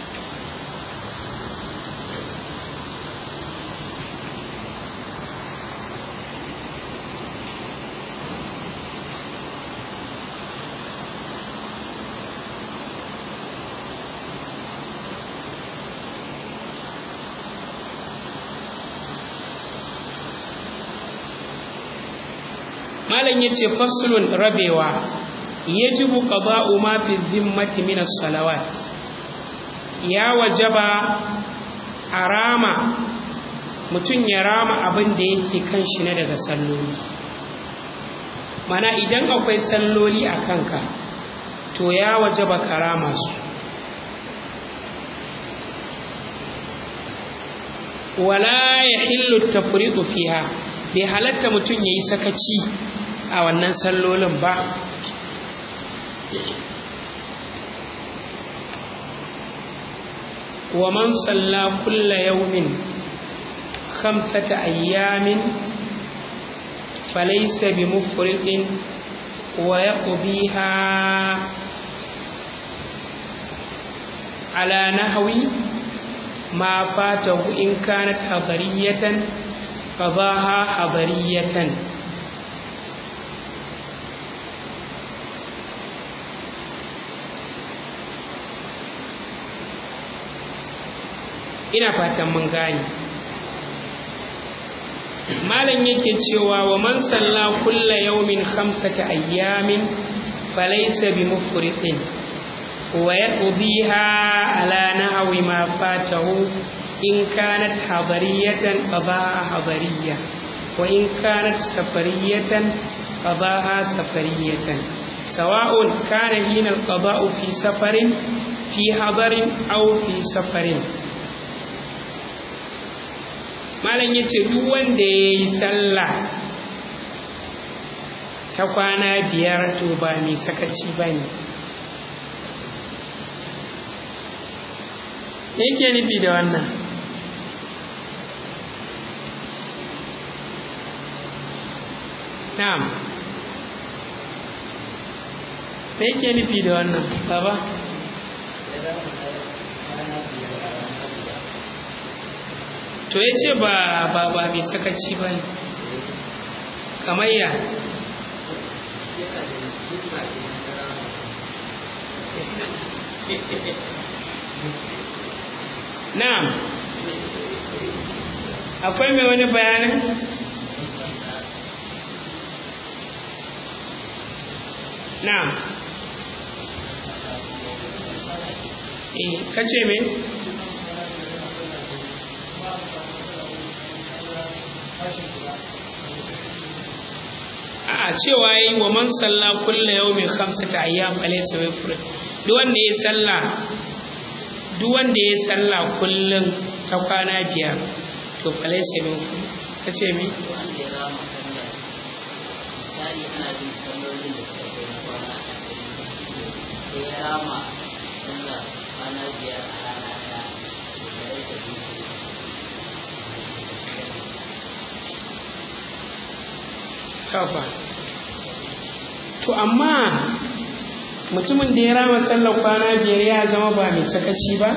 malam yace faslun rabewa yajibu qada'u ma fi zimmati min as-salawat ya wajaba arama mutum ya rama abin da yake kan shi na daga salloli mana idan akwai salloli a kanka to ya wajaba karama su wala yahillu tafriqu fiha bai halatta mutum yayi sakaci a wannan sallolin ba ومن صلى كل يوم خمسة أيام فليس بمفرط ويقضيها على نحو ما فاته إن كانت حضرية قضاها حضرية ina fatan mun gane malam yake cewa wa man salla kulla yawmin khamsata ayyamin falaysa bi mufritin wa yaqdiha ala nahwi ma fatahu in kanat hadariyatan qadaha hadariyya wa in kanat safariyatan qadaha safariyatan sawa'un kana hina al-qada'u fi safarin fi hadarin aw fi safarin malam ya ce duk wanda ya yi sallah ta kwana biyar to ba mai sakaci ba ne me yake nufi da wannan na'am me yake nufi da wannan baba to ya ce ba ba ba mai sakaci ba ne kamar ya na'am akwai mai wani bayanin na'am eh kace me a cewa yi wa man salla kulla yawmin khamsata ayyam alaysa wifr duk wanda ya salla duk wanda ya salla kullun ta kwana biyar to alaysa wifr kace mi wanda ya rama sallah misali ana bin sallolin da suka kai na kwana ashirin sai ya rama sallah kwana biyar a rana ɗaya da ya rage dutse kafa to amma mutumin da ya rama sallar kwana biyar ya zama ba mai sakaci ba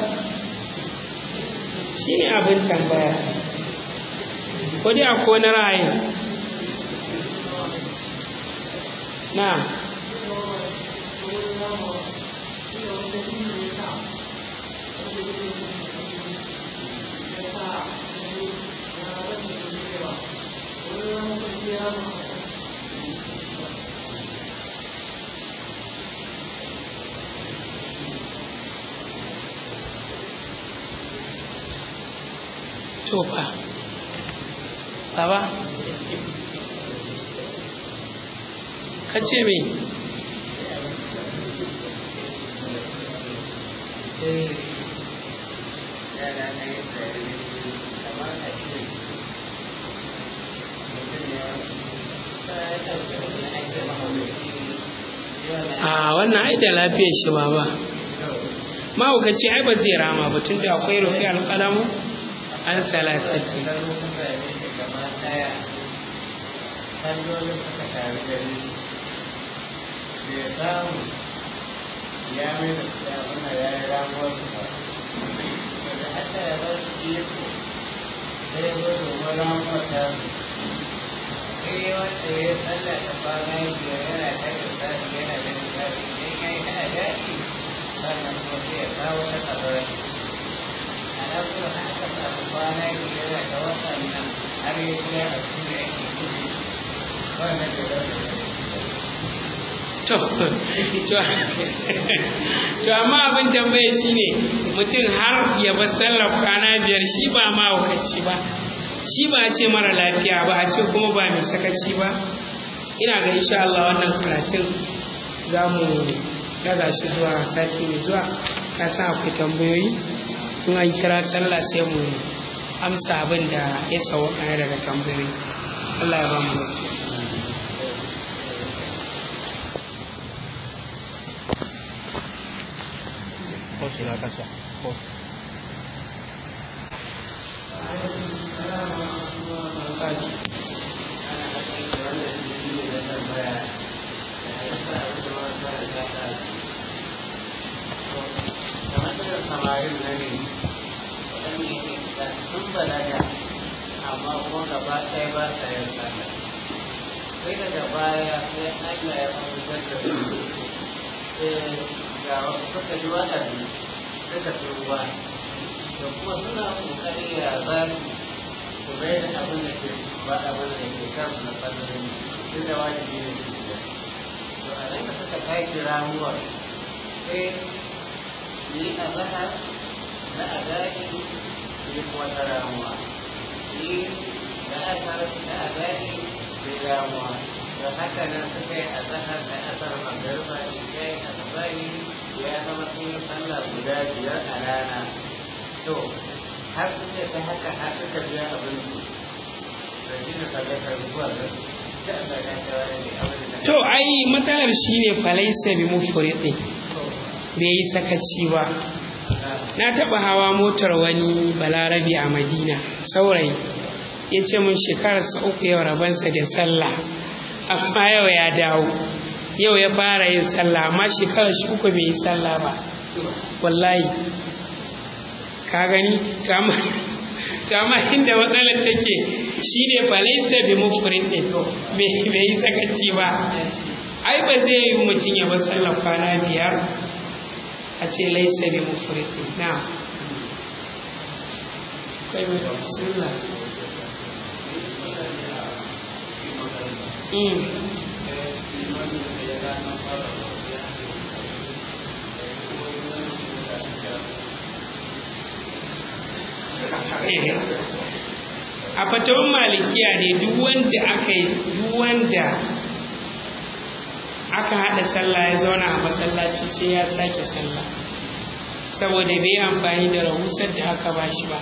shi ne abin tambaya ko dai akwai wani ra'ayi na to fa baba ka ce me a wannan ai da lafiyar shi ba ba mahaukaci ai ba zai rama ba tun da akwai rufi alƙalamu an salasati ya mai da ya muna ya yi ramuwar su ba da hata ya ba su iko sai ya zo domin ramuwar ta su sai wanda ya tsalla ta kwana biyar yana ta da tsari yana da tsari idan ya yi ana daɗi sannan kuma sai ya kawo ta kabarai a nan kuma haka samu kwana biyar yana ta watan nan har ya kira a su da yake kuɗi wannan da za su to to amma abin tambaye shine mutum har ya bar sallar kwana biyar shi ba mahaukaci ba shi ba a ce mara lafiya ba a ce kuma ba mai sakaci ba ina ga insha Allah wannan karatun za mu daga shi zuwa sati mai zuwa ka san akwai tambayoyi in an kira sallah sai mu amsa abin da ya sauka daga tambayoyi Allah ya ba mu lafiya shi na kasa ko samarin na ne waɗanda yake da sun balaga amma kuma gaba ɗaya ba sa yin sallah sai daga baya sai Allah ya fahimtar da su sai ga wasu suka ji waɗanda suka turuwa da kuma suna ƙoƙari ya za su su bai da abin da ke ba abin da ke kansu na sallolin duk da wajibi ne su da to a nan da suka kai ramuwar sai yi a zahar na adadi yi kuma ta ramuwa yi da asar na adadi yi ramuwa da haka nan suka yi a zahar da asar magarba isha yi asabari ya zama sun yi sallah guda biyar a rana to har suke ta haka har suka biya abin su da shi da sadakar zuwa ga da Allah ya kawo ne abin da to ai matsalar shine falaisa bi mufridi bai yi sakaci ba na taɓa hawa motar wani balarabi a madina saurayi ya ce mun shekararsa uku yau rabansa da sallah amma yau ya dawo yau ya fara yin sallah amma shekarar shi uku bai yi sallah ba wallahi ka gani to amma inda matsalar take shi ne falaisa bi mufrin ɗin bai yi sakaci ba ai ba zai yi mutum ya bar sallah kwana biyar a ce laisa bi mufriti na kai mai bismillah mm a fatawan malikiya ne duk wanda aka yi duk wanda aka haɗa sallah ya zauna a masallaci sai ya sake sallah saboda bai amfani da rahusar da aka ba shi ba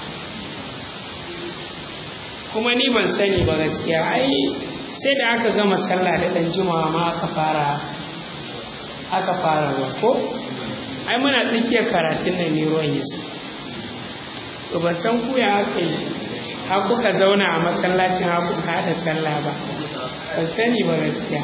kuma ni ban sani ba gaskiya ai sai da aka gama sallah da ɗan jimawa ma aka fara aka fara ruwa ko ai muna tsakiyar karatun nan ne ruwan yasa to ban san ku ya aka yi har kuka zauna a masallacin har kuka haɗa sallah ba ban sani ba gaskiya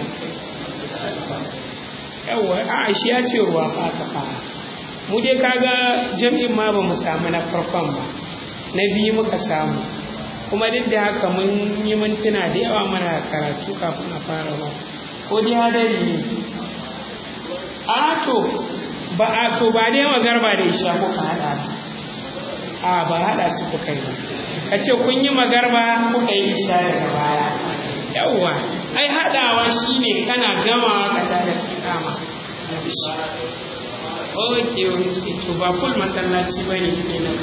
yawwa a shi ya ce ruwa fa aka fara mu dai kaga jam'in ma ba mu samu na farkon ba na biyu muka samu kuma duk da haka mun yi mintuna da yawa mana karatu kafin a fara ba ko dai hadari ne a to ba a to ba dai magarba da isha kuka hada a ba hada su kuka yi ka ce kun yi magarba kuka yi isha daga baya yawwa ai haɗawa shine kana gamawa ka tada kama oke oke to ba kul masallaci ba ne kenan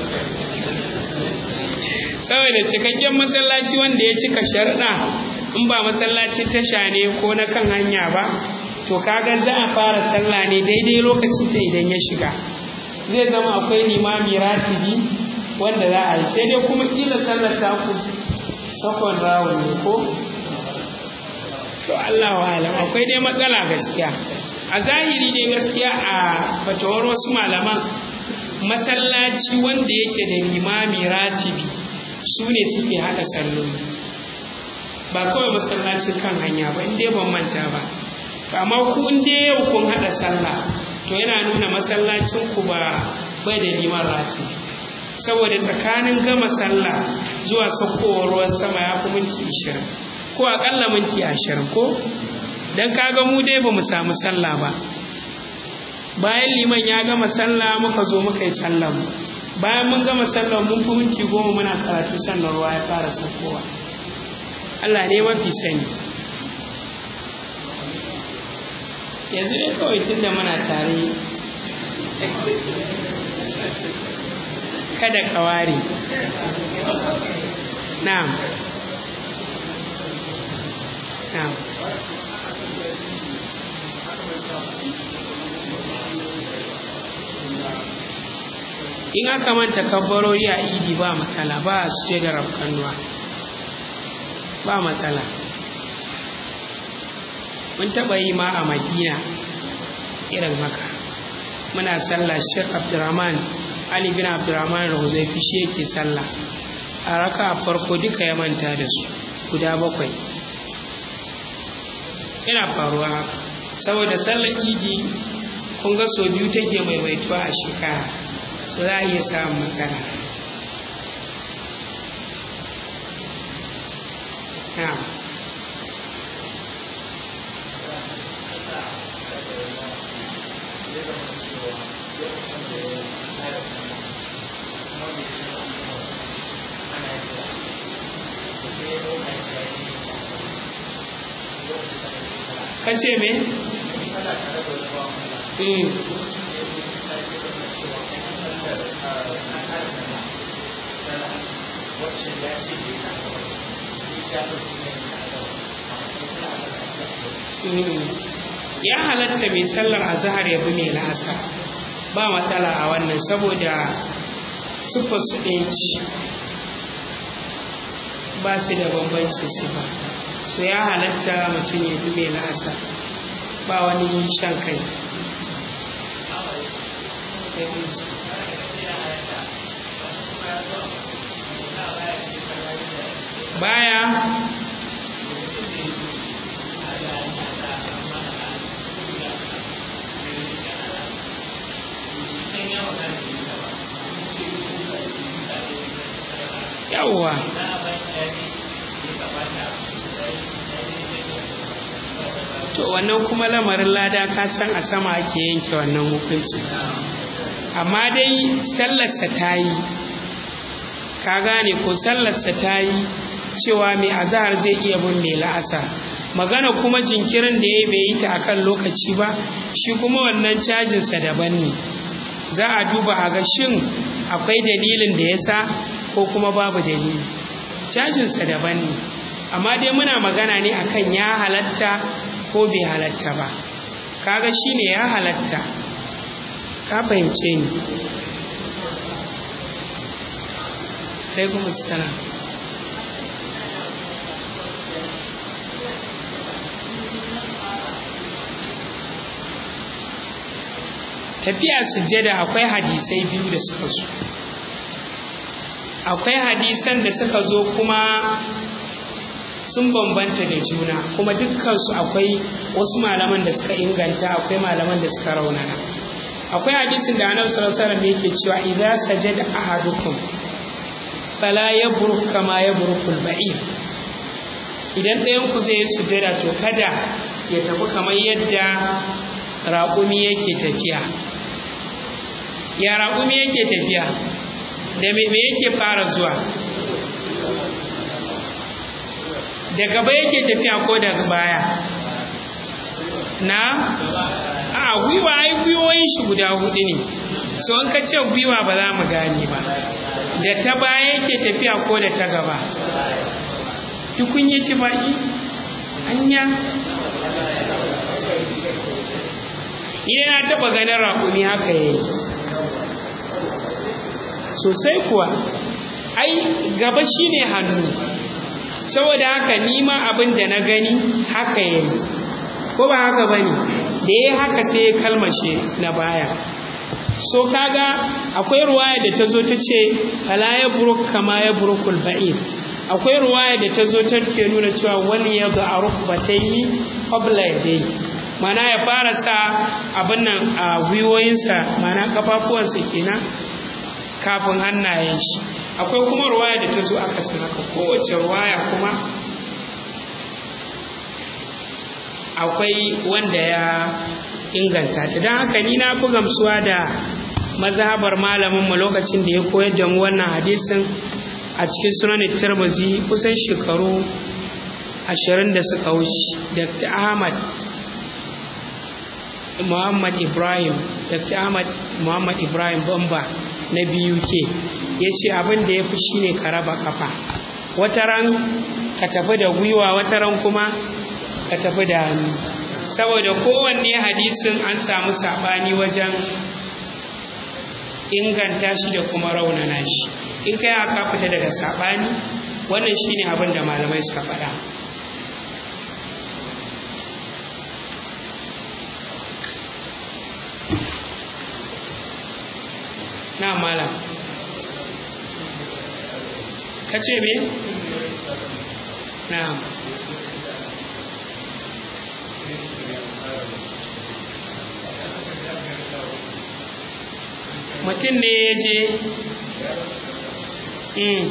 saboda cikakken masallaci wanda ya cika sharɗa in ba masallacin tasha ne ko na kan hanya ba to kaga za a fara sallah ne daidai lokacin ta idan ya shiga zai zama akwai limami ratibi wanda za a yi sai dai kuma kila sallar taku sakon rawun ne ko to Allah wa alam akwai dai matsala gaskiya a zahiri dai gaskiya a fatawar wasu malaman masallaci wanda yake da limami ratibi su ne suke haɗa salloli ba kawai masallacin kan hanya ba inda ban manta ba to amma ku inda yau kun haɗa sallah to yana nuna masallacin ku ba bai da liman ratibi saboda tsakanin gama sallah zuwa saukowar ruwan sama ya fi minti ishirin ko akalla minti ashirin ko don kaga mu dai ba mu samu sallah ba bayan liman ya gama sallah muka zo muka yi sallah mu bayan mun gama sallah mun fi minti goma muna karatu sannan ruwa ya fara saukowa Allah ne mafi sani yanzu dai kawai tun da muna tare kada ka ware na'am na'am in aka manta kabbarori a idi ba matsala ba su je da rafkanuwa ba matsala mun taɓa yi ma a madina irin haka muna sallah Sheikh Abdurrahman Ali bin Abdurrahman Rahuzaifi shi yake sallah a raka a farko duka ya manta da su guda bakwai yana faruwa haka saboda sallar idi kun ga sau biyu take maimaituwa a shekara so za a iya samun matsala na'am kace me? Mm. Mm. ya halatta mai sallar azahar ya bi mai la'asa ba matsala a wannan saboda siffar su ɗaya ce ba su da bambancin sifa so ya halatta mutum ya bi mai la'asa ba wani shan kai baya yawwa to wannan kuma lamarin lada ka san a sama ake yanke wannan hukunci amma dai sallarsa ta yi ka gane ko sallarsa ta yi cewa mai azahar zai iya bin mai la'asar magana kuma jinkirin da ya bai yi ta akan lokaci ba shi kuma wannan cajinsa daban ne za a duba a ga shin akwai dalilin da ya sa ko kuma babu dalili cajinsa daban ne amma dai muna magana ne akan ya halatta ko bai halatta ba kaga shine ya halatta ka fahimce ni alaikum assalam tafiya sujjada akwai hadisai biyu da suka zo akwai hadisan da suka zo kuma sun bambanta da juna kuma dukkansu akwai wasu malaman da suka inganta akwai malaman da suka raunana akwai hadisin da annabi sallallahu alaihi wasallam yake cewa idza sajada ahadukum fala yabruk kama yabrukul ba'ir idan ɗayan ku zai yi sujada to kada ya tafi kamar yadda raƙumi yake tafiya ya raƙumi yake tafiya da me yake fara zuwa da gaba yake tafiya ko daga baya na a gwiwa ai gwiwoyin shi guda hudu ne so in ka ce gwiwa ba za mu gane ba da ta baya yake tafiya ko da ta gaba dukun yi ci baki anya ni na taba ganin raƙumi haka yayi sosai kuwa ai gaba shine hannu saboda haka nima abin da na gani haka yayi ko ba haka bane da yayi haka sai ya kalmashe na baya so kaga akwai ruwaya da ta zo ta ce fala ya buruk kama ya burukul ba'ir akwai ruwaya da ta zo ta ke nuna cewa wani ya ga a rukbataini qabla yadayhi mana ya fara sa abin nan a gwiwoyinsa mana kafafuwansa kenan kafin hannayen shi akwai kuma ruwaya da ta zo aka san haka kowace ruwaya kuma akwai wanda ya inganta ta don haka ni na fi gamsuwa da mazhabar malaminmu lokacin da ya koyar da mu wannan hadisin a cikin sunanin tirmizi kusan shekaru ashirin da suka wuce dr ahmad muhammad ibrahim dr ahmad muhammad ibrahim bamba na biyu ke ya ce abin da ya fi shine ka raba kafa wataran ka tafi da gwiwa wataran kuma ka tafi da hannu saboda kowanne hadisin an samu saɓani wajen inganta shi da kuma raunana shi in kai aka fita daga saɓani wannan shine abin da malamai suka faɗa malam ka ce me na'am mutum ne ya je Mm.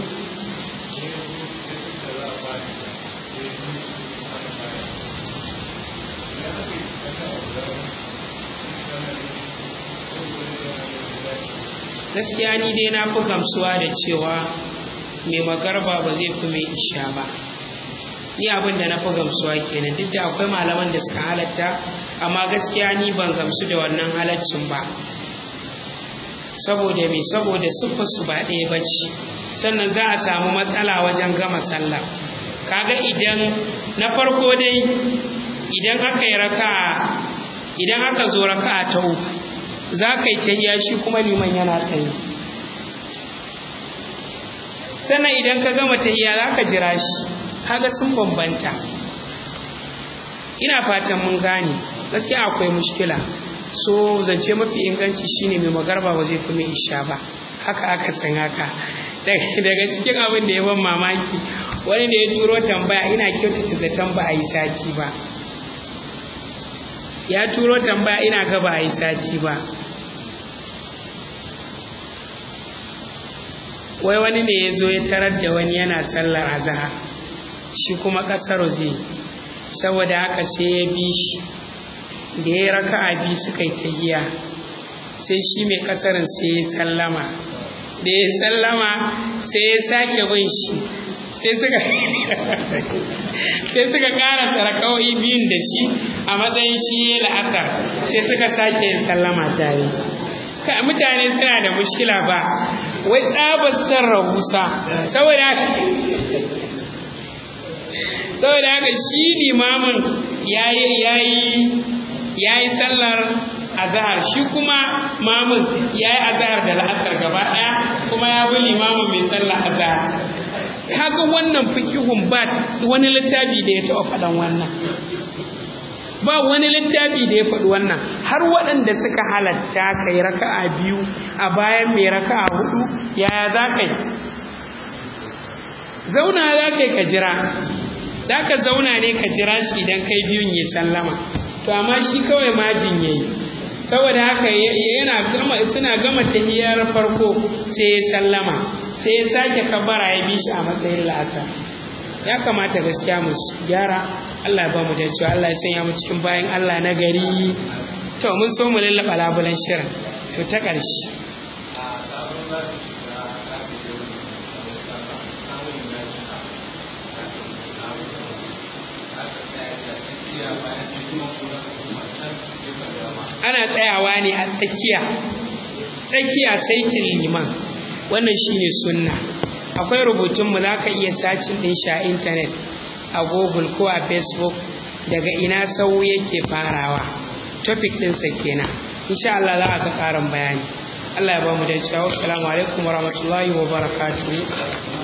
gaskiya ni dai na fi gamsuwa da cewa mai magarba ba zai fi mai isha ba ni abin da na fi gamsuwa kenan duk da akwai malaman da suka halatta amma gaskiya ni ban gamsu da wannan halaccin ba saboda me saboda siffar su ba ɗaya ba ce sannan za a samu matsala wajen gama sallah kaga idan na farko dai idan aka yi raka idan aka zo raka ta uku za ka yi tahiya shi kuma liman yana tsaye sannan idan ka gama tahiya za ka jira shi kaga sun bambanta ina fatan mun gane gaskiya akwai mushkila so zance mafi inganci shine mai magarba ba zai fi mai isha ba haka aka san haka daga cikin abin da ya ban mamaki wani da ya turo tambaya ina kyautata zaton ba a yi sati ba ya turo tambaya ina ga ba a yi sati ba wai wani ne ya zo ya tarar da wani yana sallar azahar shi kuma ƙasar zai saboda haka sai ya bi shi da ya raka a biyu suka yi tahiya sai shi mai ƙasarin sai ya sallama da ya sallama sai ya sake bin shi sai suka sai suka ƙara sarakawai biyun da shi a matsayin shi ya la'asar sai suka sake yin sallama tare mutane suna da mushkila ba wai tsabar san rahusa saboda haka saboda haka shi limamin ya yi sallar azahar shi kuma mamun ya yi azahar da la'asar gaba ɗaya kuma ya bi limamin mai sallar azahar kaga wannan fikihun ba wani littafi da ya taɓa faɗan wannan ba wani littafi da ya faɗi wannan har waɗanda suka halatta ka yi raka'a biyu a bayan mai raka'a hudu yaya za ka yi zauna za ka yi ka jira za ka zauna ne ka jira shi idan kai biyun ya sallama to amma shi kawai majin ya yi saboda haka yana gama suna gama tahiyar farko sai ya sallama sai ya sake kabara ya bi shi a matsayin la'asa ya kamata gaskiya mu gyara Allah ba mu da cewa Allah ya sanya mu cikin bayan Allah na gari to mun so mu lallaba labulan shirin to ta ƙarshe ana tsayawa ne a tsakiya tsakiya saitin liman wannan shine sunna akwai rubutunmu za ka iya sacin ɗin shi a intanet a google ko a facebook daga ina sau yake farawa topic ɗinsa kenan insha Allah za a ga ƙarin bayani Allah ya ba mu da cewa assalamu alaikum wa rahmatullahi wa barakatuhu